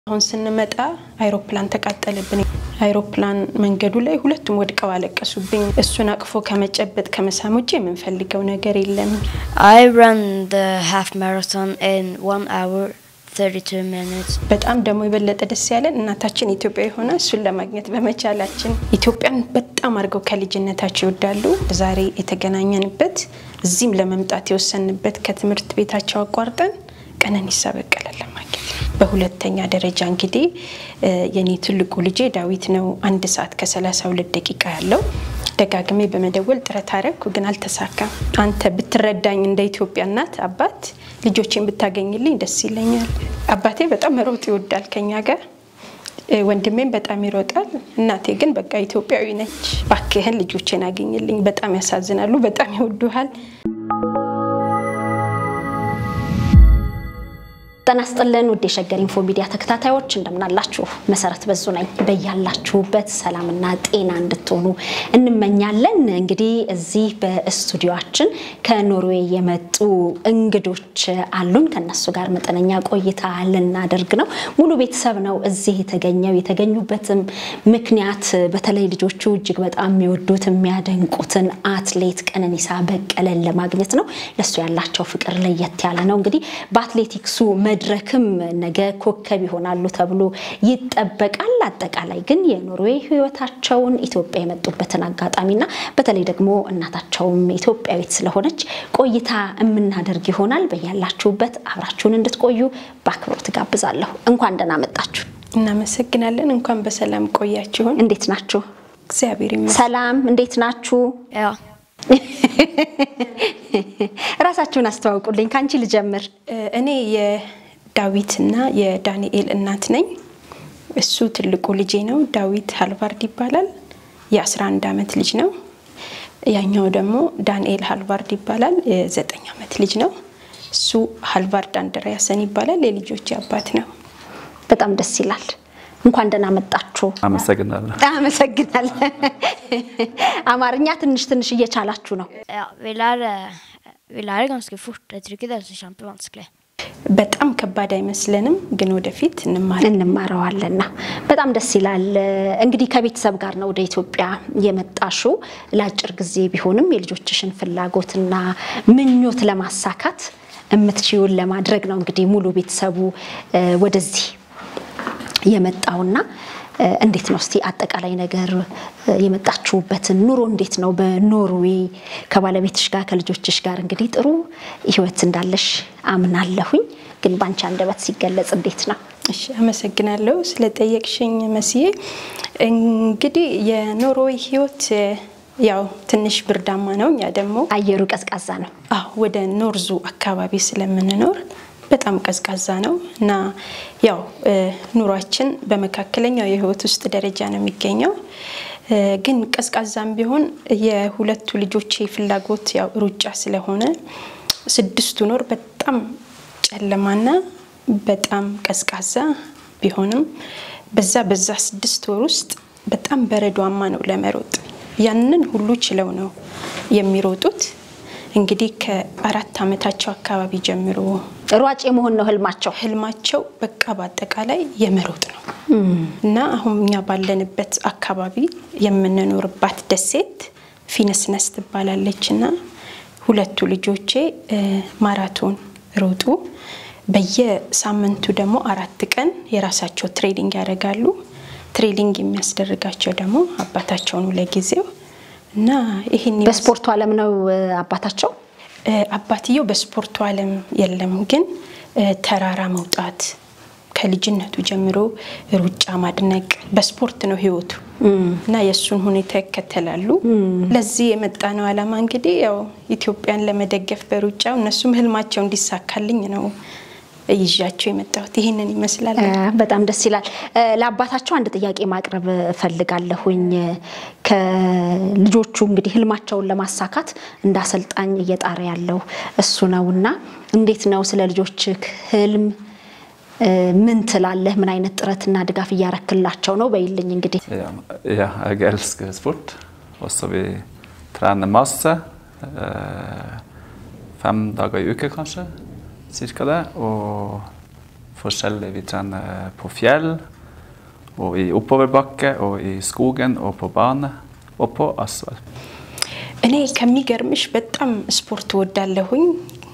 አሁን ስንመጣ አይሮፕላን ተቃጠለብን። አይሮፕላን መንገዱ ላይ ሁለቱም ወድቀው አለቀሱብኝ። እሱን አቅፎ ከመጨበጥ ከመሳም ውጭ የምንፈልገው ነገር የለም። I ran the half marathon in one hour 32 minutes. በጣም ደግሞ የበለጠ ደስ ያለን እናታችን ኢትዮጵያ የሆነ እሱን ለማግኘት በመቻላችን ኢትዮጵያን በጣም አድርገው ከልጅነታቸው ይወዳሉ። ዛሬ የተገናኘንበት እዚህም ለመምጣት የወሰንበት ከትምህርት ቤታቸው አቋርጠን ቀነኒሳ በቀለን ለማግኘት በሁለተኛ ደረጃ እንግዲህ የኔ ትልቁ ልጄ ዳዊት ነው። አንድ ሰዓት ከ32 ደቂቃ ያለው ደጋግሜ በመደወል ጥረት አረግኩ፣ ግን አልተሳካም። አንተ ብትረዳኝ እንደ ኢትዮጵያ እናት አባት ልጆቼን ብታገኝልኝ ደስ ይለኛል። አባቴ በጣም መሮጥ ይወዳል ከኛ ጋር ወንድሜም በጣም ይሮጣል። እናቴ ግን በቃ ኢትዮጵያዊ ነች። ባክህን ልጆቼን አገኝልኝ። በጣም ያሳዝናሉ፣ በጣም ይወዱሃል። ጤና ይስጥልን ውድ የሸገር ኢንፎ ሚዲያ ተከታታዮች እንደምናላችሁ። መሰረት በዙ ነኝ። በያላችሁበት ሰላምና ጤና እንድትሆኑ እንመኛለን። እንግዲህ እዚህ በስቱዲዮችን ከኖርዌይ የመጡ እንግዶች አሉን። ከነሱ ጋር መጠነኛ ቆይታ ልናደርግ ነው። ሙሉ ቤተሰብ ነው እዚህ የተገኘው። የተገኙበትም ምክንያት በተለይ ልጆቹ እጅግ በጣም የሚወዱት የሚያደንቁትን አትሌት ቀነኒሳ በቀለን ለማግኘት ነው። ለሱ ያላቸው ፍቅር ለየት ያለ ነው። እንግዲህ በአትሌቲክሱ መድረክም ነገ ኮከብ ይሆናሉ ተብሎ ይጠበቃል። አጠቃላይ ግን የኖርዌይ ሕይወታቸውን ኢትዮጵያ የመጡበትን አጋጣሚና በተለይ ደግሞ እናታቸውም ኢትዮጵያዊት ስለሆነች ቆይታ የምናደርግ ይሆናል። በያላችሁበት አብራችሁን እንድትቆዩ በአክብሮት ጋብዛለሁ። እንኳን ደህና መጣችሁ። እናመሰግናለን። እንኳን በሰላም ቆያችሁን። እንዴት ናችሁ? እግዚአብሔር ይመስገን። ሰላም፣ እንዴት ናችሁ? Ja. ራሳችሁን አስተዋውቁልኝ። ከአንቺ ልጀምር። እኔ የዳዊትና የዳንኤል እናት ነኝ። እሱ ትልቁ ልጄ ነው። ዳዊት ሃልቫርድ ይባላል። የ11 ዓመት ልጅ ነው። ያኛው ደግሞ ዳንኤል ሃልቫርድ ይባላል። የዘጠኝ ዓመት ልጅ ነው። እሱ ሃልቫርድ አንድሪያሰን ይባላል። የልጆች አባት ነው። በጣም ደስ ይላል። እንኳን ደህና መጣችሁ። አመሰግናለሁ። አመሰግናለሁ። አማርኛ ትንሽ ትንሽ እየቻላችሁ ነው። Ja, vi lærer, vi lærer ganske fort. Jeg tror ikke det er så kjempevanskelig. በጣም ከባድ አይመስለንም፣ ግን ወደፊት እንማር እንማረዋለና በጣም ደስ ይላል። እንግዲህ ከቤተሰብ ጋር ነው ወደ ኢትዮጵያ የመጣሽው። ለአጭር ጊዜ ቢሆንም የልጆችሽን ፍላጎትና ምኞት ለማሳካት የምትችይውን ለማድረግ ነው እንግዲህ ሙሉ ቤተሰቡ እ ወደዚህ የመጣውና እ እንዴት ነው እስቲ አጠቃላይ ነገር እ የመጣችሁበትን ኑሮ እንዴት ነው? በኖርዌይ ከባለቤትሽ ጋር ከልጆችሽ ጋር እንግዲህ ጥሩ ሕይወት እንዳለሽ አምናለሁኝ። ግን ባንቺ አንደበት ሲገለጽ እንዴት ነው? እሺ አመሰግናለሁ ስለጠየቅሽኝ መስዬ። እንግዲህ የኖርዌይ ህይወት ያው ትንሽ ብርዳማ ነው። እኛ ደግሞ አየሩ ቀዝቃዛ ነው። አዎ ወደ ኖርዙ አካባቢ ስለምንኖር በጣም ቀዝቃዛ ነው እና ያው ኑሯችን በመካከለኛው የህይወት ውስጥ ደረጃ ነው የሚገኘው። ግን ቀዝቃዛም ቢሆን የሁለቱ ልጆቼ ፍላጎት ያው ሩጫ ስለሆነ ስድስቱ ወር በጣም ጨለማና በጣም ቀዝቃዛ ቢሆንም በዛ በዛ ስድስት ወር ውስጥ በጣም በረዷማ ነው ለመሮጥ። ያንን ሁሉ ችለው ነው የሚሮጡት። እንግዲህ ከአራት ዓመታቸው አካባቢ ጀምሮ ሯጭ የመሆን ነው ህልማቸው። ህልማቸው በቃ በአጠቃላይ የመሮጥ ነው እና አሁን እኛ ባለንበት አካባቢ የምንኖርባት ደሴት ፊነስነስ ትባላለች እና ሁለቱ ልጆቼ ማራቶን ሮጡ። በየሳምንቱ ደግሞ አራት ቀን የራሳቸው ትሬኒንግ ያደርጋሉ። ትሬኒንግ የሚያስደርጋቸው ደግሞ አባታቸው ነው ለጊዜው እና ይህን በስፖርቱ ዓለም ነው እ አባታቸው። አባትየው በስፖርቱ ዓለም የለም፣ ግን ተራራ መውጣት ከልጅነቱ ጀምሮ ሩጫ ማድነቅ በስፖርት ነው ህይወቱ እና የእሱን ሁኔታ ይከተላሉ። ለዚህ የመጣ ነው ዓላማ እንግዲህ ያው ኢትዮጵያን ለመደገፍ በሩጫው እነሱም ህልማቸው እንዲሳካልኝ ነው ይዣቸው የመጣሁት። ይህንን ይመስላል። እ በጣም ደስ ይላል። እ ለአባታቸው አንድ ጥያቄ ማቅረብ እፈልጋለሁኝ። ከልጆቹ እንግዲህ ህልማቸውን ለማሳካት እንደ አሰልጣኝ እየጣረ ያለው እሱ ነውና እንዴት ነው ስለ ልጆችህ ህልም እ ምን ትላለህ? ምን አይነት ጥረትና ድጋፍ እያረክላቸው ነው? በይልኝ እንግዲህ Ja, ja, jeg elsker sport. Også vi trener masse. Eh, fem dager i uke, kanskje. Cirka det. Og forskjellig. Vi trener på fjell, og i oppoverbakke, og i skogen, og på bane, og på asfalt. እኔ ከሚገርምሽ በጣም ስፖርት ወዳለሁኝ።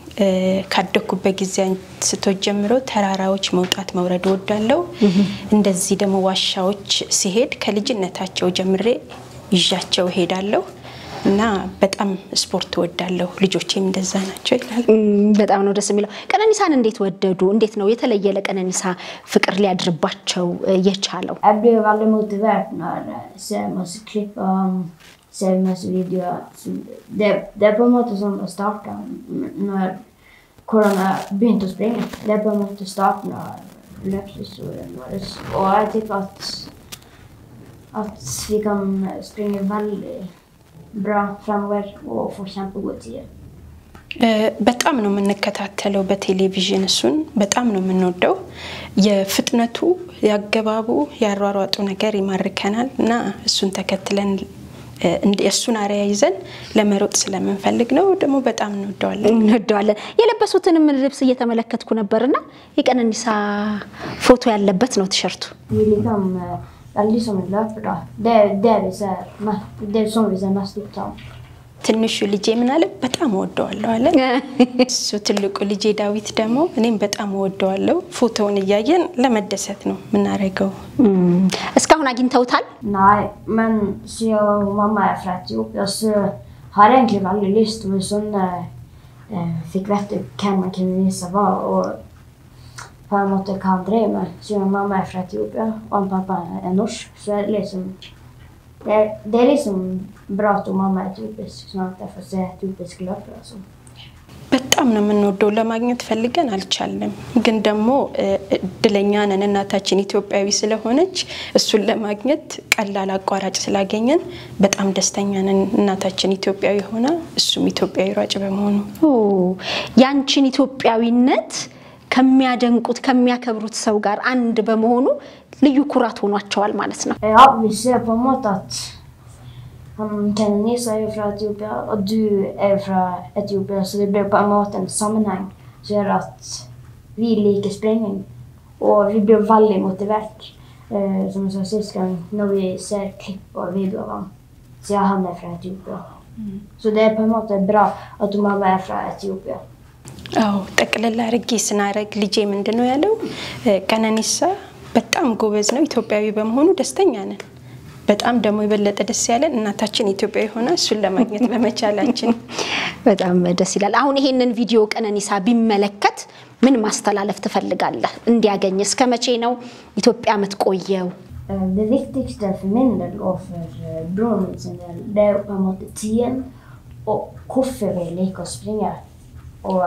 ካደኩበት ጊዜ አንስቶ ጀምሮ ተራራዎች መውጣት መውረድ ወዳለው፣ እንደዚህ ደግሞ ዋሻዎች ሲሄድ ከልጅነታቸው ጀምሬ ይዣቸው ሄዳለሁ እና በጣም ስፖርት ወዳለሁ። ልጆቼም እንደዛ ናቸው ይላል። በጣም ነው ደስ የሚለው። ቀነኒሳን እንዴት ወደዱ? እንዴት ነው የተለየ ለቀነኒሳ ፍቅር ሊያድርባቸው የቻለው? Jeg blir veldig motivert når jeg ser masse klipp og han ser masse videoer. Så Det, det er på en måte sånn å starte når hvordan jeg begynte å springe. Det er på en måte starten av løpshistorien vår. Og jeg tipper at, at vi kan springe veldig bra fremover og få kjempegode tider. በጣም ነው የምንከታተለው በቴሌቪዥን እሱን በጣም ነው የምንወደው። የፍጥነቱ፣ የአገባቡ፣ ያሯሯጡ ነገር ይማርከናል እና እሱን ተከትለን የእሱን አርያ ይዘን ለመሮጥ ስለምንፈልግ ነው። ደግሞ betaam እንወደዋለን። እንወደዋለን። የለበሱትንም ልብስ እየተመለከትኩ ነበርና የቀነኒሳ ፎቶ ያለበት ነው ቲሸርቱ። Vi er liksom eh, veldig som en løper, da. Det er det vi ser mest, det er sånn vi ser mest ut av. ትንሹ ልጄ ምን አለ በጣም እወደዋለሁ አለ። እሱ ትልቁ ልጄ ዳዊት ደግሞ እኔም በጣም እወደዋለሁ። ፎቶውን እያየን ለመደሰት ነው የምናደርገው። እም፣ እስካሁን አግኝተውታል? Nei, men siden mamma er fra Etiopia, så har jeg egentlig veldig lyst til at sånn eh, eh, fikk vite hvem Kenenisa var, og på en måte hva han drev med. Siden mamma er fra Etiopia, og han pappa er norsk, så er det liksom det er, det er liksom bra at hun mamma er etiopisk, sånn at jeg får se etiopiske løpere. og sånn. በጣም ነው የምንወደው። ለማግኘት ፈልገን አልቻልንም፣ ግን ደግሞ እ፣ እድለኛ ነን። እናታችን ኢትዮጵያዊ ስለሆነች እሱን ለማግኘት ቀላል አቋራጭ ስላገኘን በጣም ደስተኛ ነን። እናታችን ኢትዮጵያዊ ሆና እሱም ኢትዮጵያዊ ሯጭ በመሆኑ ኦ፣ ያንቺን ኢትዮጵያዊነት ከሚያደንቁት ከሚያከብሩት ሰው ጋር አንድ በመሆኑ ልዩ ኩራት ሆኗቸዋል ማለት ነው። Ja, vi ser på en måte at han, Kenenisa er jo fra Etiopia, og du er jo fra Etiopia, så det blir på en måte en sammenheng som gjør at vi liker springing. Og vi blir veldig motivert, eh, som jeg sa sist gang, når vi ser klipp og videoer av ham, siden han er fra Etiopia. Så det er på en måte bra at mamma er fra Etiopia. አዎ ጠቅልል አድርጌ ስናረግ ልጄ ምንድን ነው ያለው? እ፣ ቀነኒሳ በጣም ጎበዝ ነው፣ ኢትዮጵያዊ በመሆኑ ደስተኛ ነን። በጣም ደግሞ የበለጠ ደስ ያለን እናታችን ኢትዮጵያዊ ሆና እሱን ለማግኘት በመቻላችን። በጣም ደስ ይላል። አሁን ይሄንን ቪዲዮ ቀነኒሳ ቢመለከት ምን ማስተላለፍ ትፈልጋለህ? እንዲያገኝ እስከ መቼ ነው ኢትዮጵያ የምትቆየው? Eh, Det viktigste for min del og for eh, broren min sin del, det er jo på en måte tiden og hvorfor vi liker å springe. Og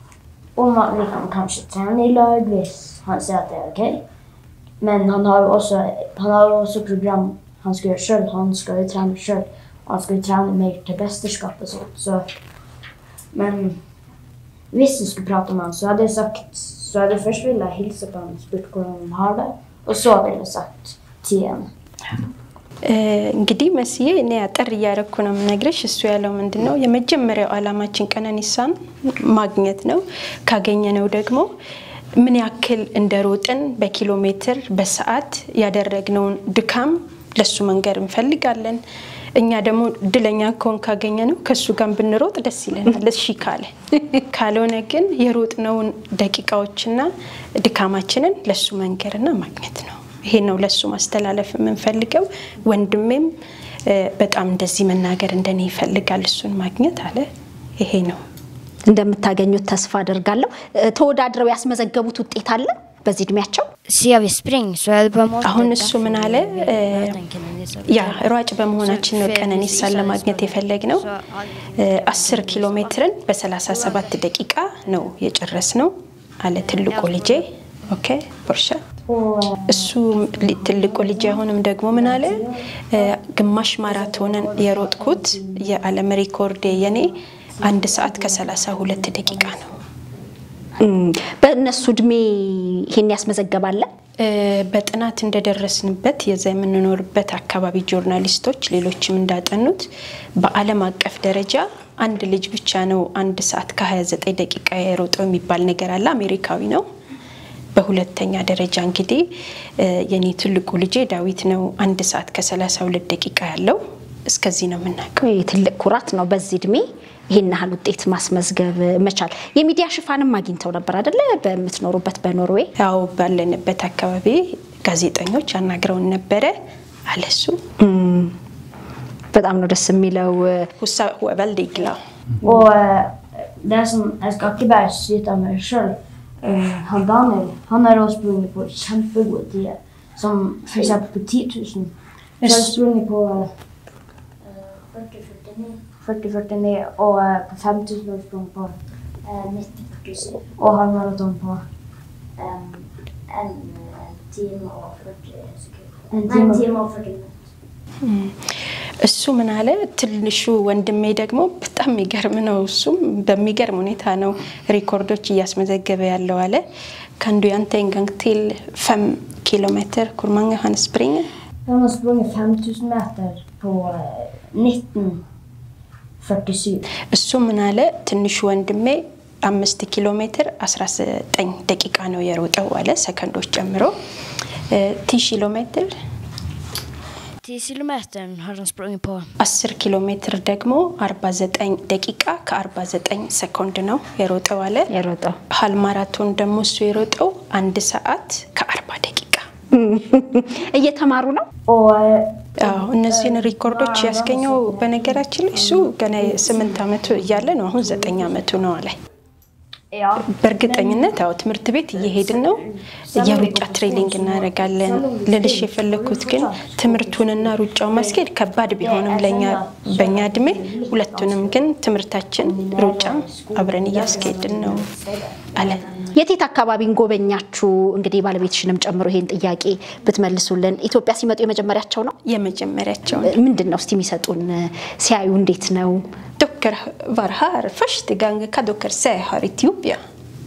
om at vi kan kanskje trene i lag hvis han sier at det er ok. Men han har jo også, han har jo også program han skal gjøre sjøl. Han skal jo trene sjøl. Han skal jo trene mer til mesterskap og sånt. Så, men hvis jeg skulle prate med han, så hadde jeg sagt så hadde jeg først ville jeg hilse på han og spurt hvordan han har det. Og så ville jeg sagt tiden. እ፣ እንግዲህ መስዬ እኔ አጠር እያረኩ ነው የምነግርሽ። እሱ ያለው ምንድን ነው የመጀመሪያው ዓላማችን ቀነኒሳን ማግኘት ነው። ካገኘነው ደግሞ ምን ያክል እንደሮጥን በኪሎ ሜትር በሰዓት ያደረግነውን ድካም ለሱ መንገር እንፈልጋለን። እኛ ደግሞ እድለኛ ከሆን ካገኘ ነው ከእሱ ጋር ብንሮጥ ደስ ይለናል። እሺ ካለ ካልሆነ ግን የሮጥነውን ደቂቃዎችና ድካማችንን ለሱ መንገርና ማግኘት ነው። ይሄ ነው ለሱ ማስተላለፍ የምንፈልገው። ወንድሜም እ፣ በጣም እንደዚህ መናገር እንደኔ ይፈልጋል እሱን ማግኘት አለ። ይሄ ነው። እንደምታገኙት ተስፋ አደርጋለሁ። እ፣ ተወዳድረው ያስመዘገቡት ውጤት አለ በዚህ እድሜያቸው? Ser vi spring så är det på en måte አሁን እሱ ምን አለ እ፣ möta en Kenenisa. ያ ሯጭ በመሆናችን ነው ቀነኒሳን ለማግኘት የፈለግ ነው። አስር ኪሎ ሜትርን በ37 ደቂቃ ነው የጨረስ ነው አለ ትልቁ ልጄ። ኦኬ ቦርሻ Og eh, እሱ ሊ- ትልቁ ልጅ አሁንም ደግሞ ምን አለ እ፣ ግማሽ ማራቶንን የሮጥኩት የዓለም ሪኮርዴ የኔ አንድ ሰዓት ከሰላሳ ሁለት ደቂቃ ነው። እም፣ በእነሱ እድሜ ይሄን ያስመዘገባለ? እ፣ በጥናት እንደደረስንበት የዛ የምንኖርበት አካባቢ ጆርናሊስቶች ሌሎችም እንዳጠኑት በዓለም አቀፍ ደረጃ አንድ ልጅ ብቻ ነው አንድ ሰዓት ከ29 ደቂቃ የሮጠው የሚባል ነገር አለ። አሜሪካዊ ነው። በሁለተኛ ደረጃ እንግዲህ የኔ ትልቁ ልጄ ዳዊት ነው። አንድ ሰዓት ከሰላሳ ሁለት ደቂቃ ያለው እስከዚህ ነው የምናውቀው። ትልቅ ኩራት ነው በዚህ እድሜ ይህን ያህል ውጤት ማስመዝገብ መቻል። የሚዲያ ሽፋንም አግኝተው ነበር አደለ? በምትኖሩበት በኖርዌይ ያው ባለንበት አካባቢ ጋዜጠኞች አናግረውን ነበረ አለሱ በጣም ነው ደስ የሚለው። ሁሳ väldigt glad. Och eh, det som jag ska inte bara skryta med mig själv. Eh, Han Daniel, han har också sprungit på kämpegod tid. Som för exempel på 10 000. Så har jag sprungit på eh, 40-49 och eh, på 5 000 har jag sprungit på eh, 90-47. Och halvmaraton på Um, en eh, timme og 40 sekunder. en Nei, timme. en time og 40 minutter. እሱ ምን አለ፣ ትንሹ ወንድሜ ደግሞ በጣም የሚገርም ነው። እሱም በሚገርም ሁኔታ ነው ሪኮርዶች እያስመዘገበ ያለው አለ። ከንዱ ያንተ en till fem kilometer. Hvor mange han springer? Han har sprungit 5000 meter på eh, 1947. እሱ ምን አለ፣ ትንሹ ወንድሜ አምስት ኪሎ ሜትር 19 ደቂቃ ነው የሮጠው አለ፣ ሰከንዶች ጨምሮ ቲ ኪሎ ሜትር 10 kilometer har han sprungit på. 10 ኪሎ ሜትር ደግሞ 49 ደቂቃ ከ49 ሰኮንድ ነው የሮጠው አለ። የሮጠው ሀል ማራቶን ደግሞ እሱ የሮጠው አንድ ሰዓት ከ40 ደቂቃ። እየተማሩ ነው። Och eh, አዎ እነዚህን ሪኮርዶች ያስገኘው በነገራችን ላይ እሱ ገና የስምንት ዓመቱ እያለ ነው። አሁን ዘጠኝ ዓመቱ ነው አለ። ja, በእርግጠኝነት አዎ ትምህርት ቤት እየሄድን ነው። የሩጫ ትሬኒንግ እናደርጋለን። ልልሽ የፈለግኩት ግን ትምህርቱንና ሩጫውን ማስኬድ ከባድ ቢሆንም ለእኛ በእኛ እድሜ ሁለቱንም ግን ትምህርታችን ሩጫም አብረን እያስኬድን ነው አለ። የቴት አካባቢን ጎበኛችሁ? እንግዲህ ባለቤትሽንም ጨምሮ ይሄን ጥያቄ ብትመልሱልን። ኢትዮጵያ ሲመጡ የመጀመሪያቸው ነው? የመጀመሪያቸውን ምንድን ነው እስቲ የሚሰጡን ሲያዩ እንዴት ነው? Docker var här första gången kan docker se här i Etiopien.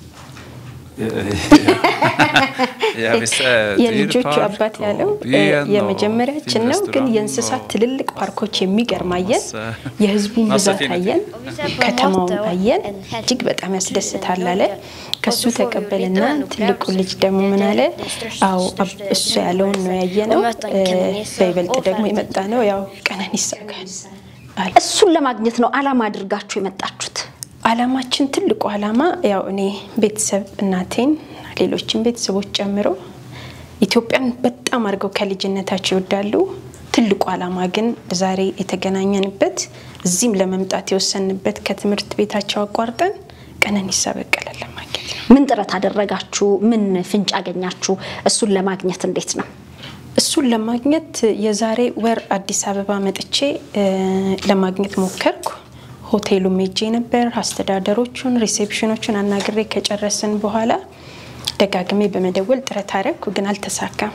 Ja, vi ser የልጆቹ djurpark አባት och ያለው byn och የመጀመሪያችን fin ነው፣ ግን restaurang የእንስሳት och- ትልልቅ ፓርኮች የሚገርም አየን። Massa- የህዝቡን massa ብዛት fina አየን፣ Och vi ser på ከተማውን Matte och አየን። en häst. እጅግ በጣም ያስደስታል አለ። Och ከሱ så får vi ተቀበልና lite en ትልቁ upplevelse. ልጅ ደግሞ ምን አለ? Det är den största- አዎ största እሱ ያለውን ነው ያየነው። Och möta en Kenenisa በይበልጥ och ደግሞ Fenton. የመጣ ነው ያው ቀነኒሳ ጋር አለ። እሱን ለማግኘት ነው አላማ አድርጋችሁ የመጣችሁት? አላማችን ትልቁ አላማ ያው እኔ ቤተሰብ እናቴን ሌሎችን ቤተሰቦች ጨምሮ ኢትዮጵያን በጣም አድርገው ከልጅነታቸው ይወዳሉ። ትልቁ አላማ ግን ዛሬ የተገናኘንበት እዚህም ለመምጣት የወሰንበት ከትምህርት ቤታቸው አቋርጠን ቀነኒሳ በቀለን ለማግኘት ነው። ምን ጥረት አደረጋችሁ? ምን ፍንጭ አገኛችሁ? እሱን ለማግኘት እንዴት ነው? እሱን ለማግኘት የዛሬ ወር አዲስ አበባ መጥቼ እ፣ ለማግኘት ሞከርኩ። ሆቴሉም ሄጄ ነበር። አስተዳደሮቹን፣ ሪሴፕሽኖቹን አናግሬ ከጨረስን በኋላ ደጋግሜ በመደወል ጥረት አደረግኩ፣ ግን አልተሳካም።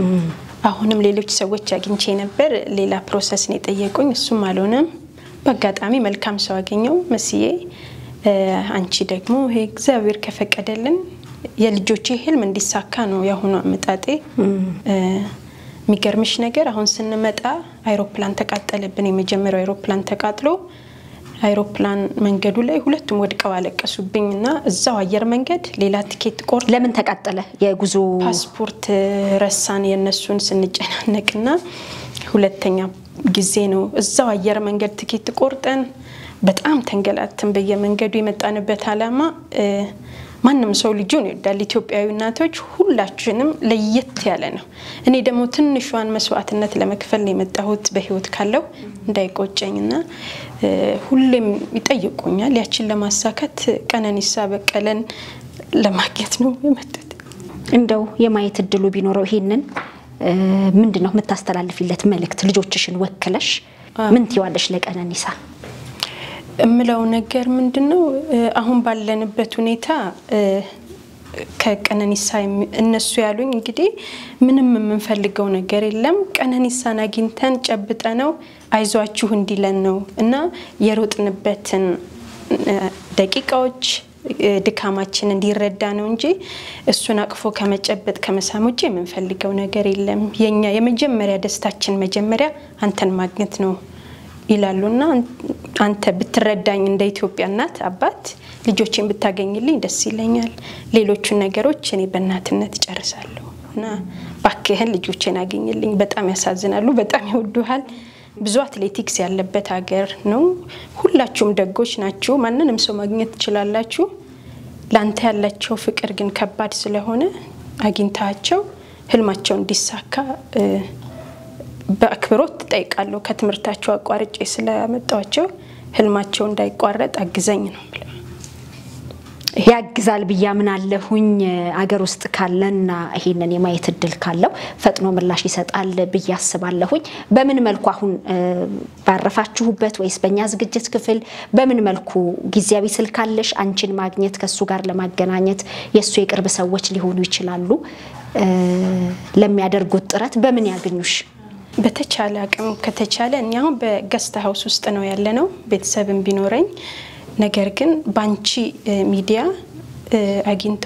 አሁንም ሌሎች ሰዎች አግኝቼ ነበር። ሌላ ፕሮሰስ ነው የጠየቁኝ፣ እሱም አልሆነም። በአጋጣሚ መልካም ሰው አገኘው መስዬ እ፣ አንቺ ደግሞ ይሄ እግዚአብሔር ከፈቀደልን የልጆቼ ህልም እንዲሳካ ነው የአሁኑ አመጣጤ። እ፣ የሚገርምሽ ነገር አሁን ስንመጣ አይሮፕላን ተቃጠለብን። የመጀመሪያው አይሮፕላን ተቃጥሎ አይሮፕላን መንገዱ ላይ ሁለቱም ወድቀው አለቀሱብኝ እና እዛው አየር መንገድ ሌላ ቲኬት ቆርጥ ለምን ተቃጠለ? የጉዞ ፓስፖርት ረሳን የእነሱን ስንጨናነቅና ሁለተኛ ጊዜ ነው እዛው አየር መንገድ ትኬት ቆርጠን በጣም ተንገላትን። በየመንገዱ የመጣንበት አላማ እ፣ ማንም ሰው ልጁን ይወዳል። ኢትዮጵያዊ እናቶች ሁላችንም ለየት ያለ ነው። እኔ ደግሞ ትንሿን መስዋዕትነት ለመክፈል ነው የመጣሁት በህይወት ካለው እንዳይቆጨኝና እ፣ ሁሌም ይጠይቁኛል። ያችን ለማሳካት ቀነኒሳ በቀለን ለማግኘት ነው የመጡት። እንደው የማየት እድሉ ቢኖረው ይሄንን እ፣ ምንድን ነው የምታስተላልፊለት መልእክት? ልጆችሽን ወክለሽ ምን ትይዋለሽ ለቀነኒሳ? እምለው ነገር ምንድን ነው እ፣ አሁን ባለንበት ሁኔታ እ፣ ከቀነኒሳ የሚ- እነሱ ያሉኝ እንግዲህ ምንም የምንፈልገው ነገር የለም ቀነኒሳን አግኝተን ጨብጠ ነው አይዟችሁ እንዲለን ነው እና የሮጥንበትን እ፣ ደቂቃዎች እ፣ ድካማችን እንዲረዳ ነው እንጂ እሱን አቅፎ ከመጨበጥ ከመሳም ውጭ የምንፈልገው ነገር የለም። የኛ የመጀመሪያ ደስታችን መጀመሪያ አንተን ማግኘት ነው ይላሉ እና አንተ ብትረዳኝ እንደ ኢትዮጵያ እናት አባት ልጆቼን ብታገኝልኝ ደስ ይለኛል። ሌሎቹን ነገሮች እኔ በእናትነት እጨርሳለሁ እና ባክህን ልጆቼን አገኝልኝ። በጣም ያሳዝናሉ፣ በጣም ይወዱሃል። ብዙ አትሌቲክስ ያለበት ሀገር ነው። ሁላችሁም ደጎች ናችሁ። ማንንም ሰው ማግኘት ትችላላችሁ። ለአንተ ያላቸው ፍቅር ግን ከባድ ስለሆነ አግኝታቸው ህልማቸው እንዲሳካ እ፣ በአክብሮት ትጠይቃለሁ። ከትምህርታቸው አቋርጬ ስላመጣቸው ህልማቸው እንዳይቋረጥ አግዘኝ ነው የምለው። ያግዛል ብዬ አምናለሁኝ። አገር ውስጥ ካለና ይሄንን የማየት እድል ካለው ፈጥኖ ምላሽ ይሰጣል ብዬ አስባለሁኝ። በምን መልኩ አሁን እ፣ ባረፋችሁበት ወይስ በእኛ ዝግጅት ክፍል በምን መልኩ ጊዜያዊ ስልክ አለሽ? አንቺን ማግኘት ከእሱ ጋር ለማገናኘት የእሱ የቅርብ ሰዎች ሊሆኑ ይችላሉ። እ፣ ለሚያደርጉት ጥረት በምን ያገኙሽ? በተቻለ አቅም ከተቻለ እኛ አሁን በገስት ሀውስ ውስጥ ነው ያለ ነው ቤተሰብም ቢኖረኝ ነገር ግን በአንቺ እ፣ ሚዲያ እ፣ አግኝቶ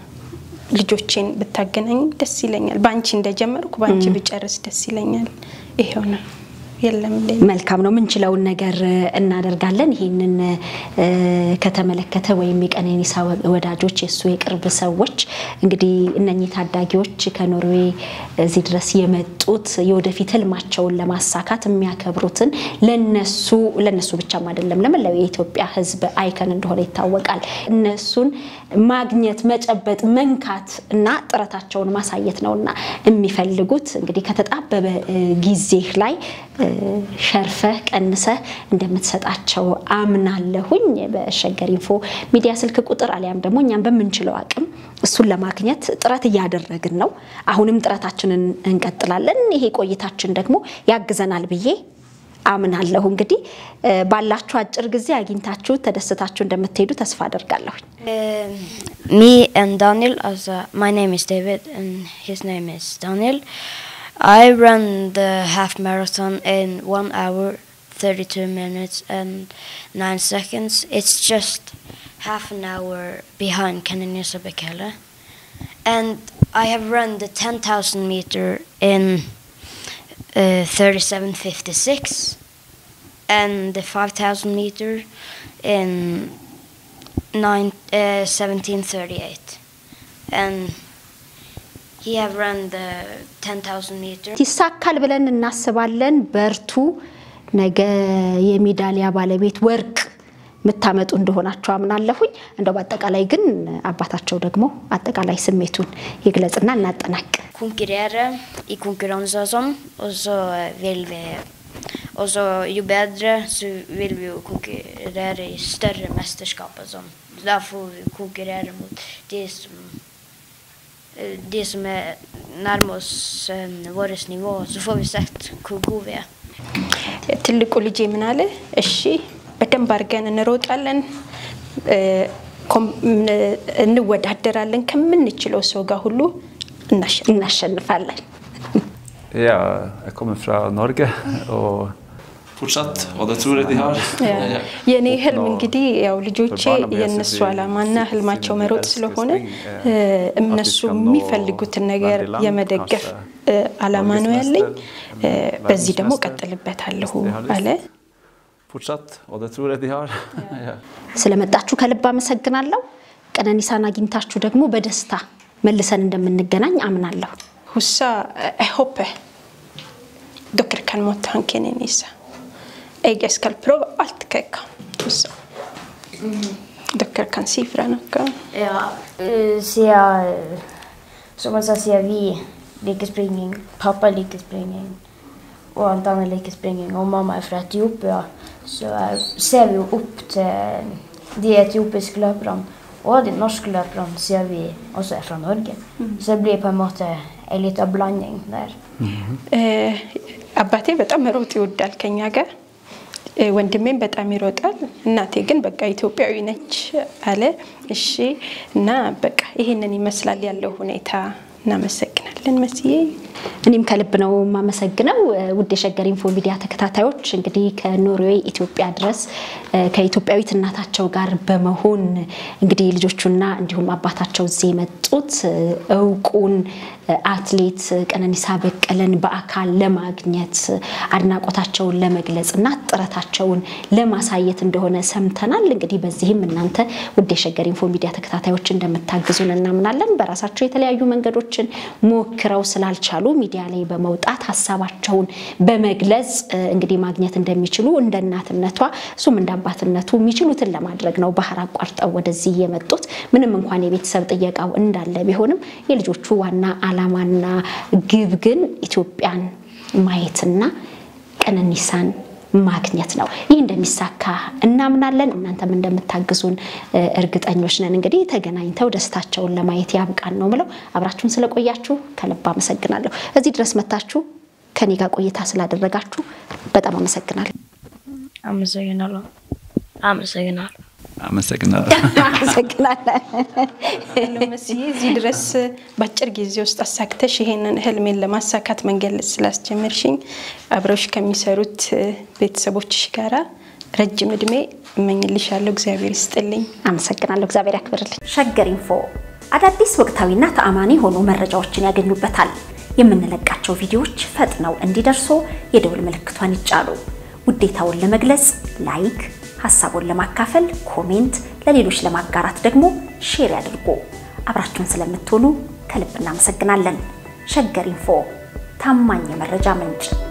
ልጆቼን ብታገናኝ ደስ ይለኛል። በአንቺ እንደጀመርኩ በአንቺ ብጨርስ ደስ ይለኛል። ይሄው ነው። የለም ሌላ መልካም ነው። ምንችለውን ነገር እ፣ እናደርጋለን። ይህንን እ፣ ከተመለከተ ወይም የቀነኒሳ ወ- ወዳጆች የእሱ የቅርብ ሰዎች እንግዲህ እነኚህ ታዳጊዎች ከኖርዌይ እዚህ ድረስ የመጡት የወደፊት ህልማቸውን ለማሳካት የሚያከብሩትን ለነሱ ለነሱ ብቻም አይደለም ለመላው የኢትዮጵያ ሕዝብ አይከን እንደሆነ ይታወቃል። እነሱን ማግኘት፣ መጨበጥ፣ መንካት እና ጥረታቸውን ማሳየት ነውና የሚፈልጉት እንግዲህ ከተጣበበ እ፣ ጊዜህ ላይ እ፣ ሸርፈህ ቀንሰህ እንደምትሰጣቸው አምናለሁኝ። በሸገር ኢንፎ ሚዲያ ስልክ ቁጥር አሊያም ደግሞ እኛም በምንችለው አቅም እሱን ለማግኘት ጥረት እያደረግን ነው። አሁንም ጥረታችንን እንቀጥላለን። ይሄ ቆይታችን ደግሞ ያግዘናል ብዬ አምናለሁ። እንግዲህ እ፣ ባላችሁ አጭር ጊዜ አግኝታችሁ ተደስታችሁ እንደምትሄዱ ተስፋ አደርጋለሁኝ። Um, me and Daniel, also my name is David and his name is Daniel. I ran the half marathon in one hour, 32 minutes and 9 seconds. It's just half an hour behind Kananisa Bekele. And I have run the 10,000 meter in uh, 37.56 and the 5,000 meter in nine, uh, 1738 and he have run the 10,000 meter ይሳካል ብለን እናስባለን። በርቱ። ነገ የሜዳሊያ ባለቤት ወርቅ የምታመጡ እንደሆናቸው አምናለሁኝ። እንደው በአጠቃላይ ግን አባታቸው ደግሞ አጠቃላይ ስሜቱን ይግለጽና እናጠናቅ። konkurrere i konkurranser og sånn, og så vil vi og så jo bedre, så vil vi jo konkurrere i større mesterskap og sånn. Da får vi konkurrere mot de som eh, de som er nærme oss eh, vårt nivå, så får vi sett hvor gode vi er. ትልቁ ልጄ ምን አለ? እሺ በደንብ አድርገን እንሮጣለን፣ እ፣ ኮም- ምን- እንወዳደራለን፣ ከምንችለው ሰው ጋር ሁሉ እናሸንፋለን። እናሸንፋለን። Ja, jeg kommer fra Norge og fortsatt, og det tror jeg de har. ያ። የእኔ ህልም እንግዲህ ያው ልጆቼ የእነሱ ዓላማና ህልማቸው መሮጥ ስለሆነ እ፣ እነሱ የሚፈልጉትን ነገር የመደገፍ እ፣ ዓላማ ነው ያለኝ። እ፣ በዚህ ደግሞ ቀጥልበታለሁ አለ። fortsatt, og det tror jeg de har. ja. ስለመጣችሁ ከልብ አመሰግናለሁ። ቀነኒሳን አግኝታችሁ ደግሞ በደስታ መልሰን እንደምንገናኝ አምናለሁ። Hussa, jeg håper dere kan måtte han Kenenisa. Jeg skal prøve alt hva jeg kan. Hussa. Dere kan si fra noe. Ja, eh, siden eh, Som man sa, siden vi liker springing, pappa liker springing, og han Daniel liker springing, og mamma er fra Etiopia, så eh, ser vi jo opp til de etiopiske løperne og de norske løperne, siden vi også er fra Norge. Så det blir på en måte en liten blanding der. Eh, አባቴ በጣም መሮጥ ይወዳል ከኛ ጋር እ፣ ወንድሜም በጣም ይሮጣል። እናቴ ግን በቃ ኢትዮጵያዊ ነች አለ። እሺ እና በቃ ይሄንን ይመስላል ያለው ሁኔታ። እናመሰግናለን መስዬ። እኔም ከልብ ነው የማመሰግነው። ውድ የሸገር ኢንፎ ሚዲያ ተከታታዮች እንግዲህ ከኖርዌይ ኢትዮጵያ ድረስ ከኢትዮጵያዊት እናታቸው ጋር በመሆን እንግዲህ ልጆቹና እንዲሁም አባታቸው እዚህ የመጡት እውቁን አትሌት ቀነኒሳ በቀለን በአካል ለማግኘት አድናቆታቸውን ለመግለጽ እና ጥረታቸውን ለማሳየት እንደሆነ ሰምተናል። እንግዲህ በዚህም እናንተ ውድ የሸገር ኢንፎ ሚዲያ ተከታታዮች እንደምታግዙን እናምናለን። በራሳቸው የተለያዩ መንገዶችን ሞክረው ስላልቻሉ ሚዲያ ላይ በመውጣት ሀሳባቸውን በመግለጽ እንግዲህ ማግኘት እንደሚችሉ እንደ እናትነቷ እሱም እንደ አባትነቱ የሚችሉትን ለማድረግ ነው ባህር አቋርጠው ወደዚህ የመጡት። ምንም እንኳን የቤተሰብ ጥየቃው እንዳለ ቢሆንም የልጆቹ ዋና ዓላማና ግብ ግን ኢትዮጵያን ማየትና ቀነኒሳን ማግኘት ነው። ይህ እንደሚሳካ እናምናለን። እናንተም እንደምታግዙን እርግጠኞች ነን። እንግዲህ ተገናኝተው ደስታቸውን ለማየት ያብቃን ነው ምለው። አብራችሁን ስለቆያችሁ ከልብ አመሰግናለሁ። እዚህ ድረስ መታችሁ ከኔ ጋር ቆይታ ስላደረጋችሁ በጣም አመሰግናለሁ። አመሰግናለሁ። አመሰግናለሁ። አመሰግናለሁ። አመሰግናለን። መስዬ እዚህ ድረስ በአጭር ጊዜ ውስጥ አሳክተሽ ይሄንን ህልሜን ለማሳካት መንገድ ስላስጀመርሽኝ አብረውሽ ከሚሰሩት ቤተሰቦችሽ ጋራ ረጅም እድሜ እመኝልሻለሁ። እግዚአብሔር ይስጥልኝ። አመሰግናለሁ። እግዚአብሔር ያክብርልኝ። ሸገር ኢንፎ አዳዲስ ወቅታዊና ተአማኒ የሆኑ መረጃዎችን ያገኙበታል። የምንለቃቸው ቪዲዮዎች ፈጥነው እንዲደርሱ የደውል ምልክቷን ይጫኑ። ውዴታውን ለመግለጽ ላይክ ሀሳቡን ለማካፈል ኮሜንት፣ ለሌሎች ለማጋራት ደግሞ ሼር ያድርጉ። አብራችሁን ስለምትሆኑ ከልብ እናመሰግናለን። ሸገር ኢንፎ ታማኝ የመረጃ ምንጭ